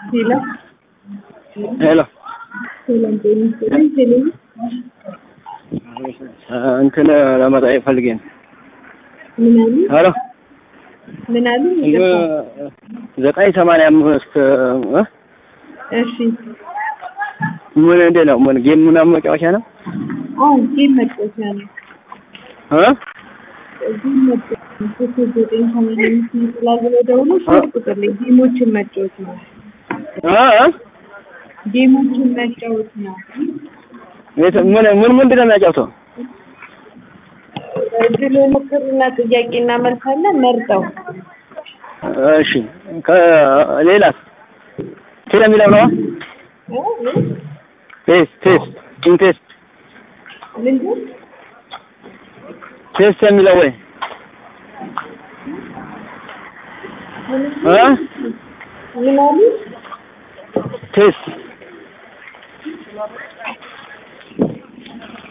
ሄሎ ሄሎ ሰላም ጤና ይስጥልኝ። ቴሌ እንትን ለመጠየቅ ፈልጌ ነው። ምን አሉ? ሄሎ ምን አሉ? ዘጠኝ ሰማንያ አምስት እ እሺ ምን እንዴት ነው? ምን ጌም ምናምን መጫወቻ ነው? አዎ ጌም መጫወቻ ነው። እ ጌም መጫወቻ ነው። ሶስት ዘጠኝ ሰማንያ አምስት ይጥላል ብለው ደውሎ ሶስት ቁጥር ላይ ጌሞችን መጫወት ነው። እ ጌሞችን መጫወት ነው። የት- ምን ምን ምንድን ነው የሚያጫውተው? እድል ሞክርና ጥያቄና መልስ አለ መርጠው እሺ ከሌላስ ቴሌ የሚለው ነው? እ? እ? ቴስት ቴስት ኢንቴስት ምንድን ቴስት የሚለው ወይ እ ምን አሉ? ቴስት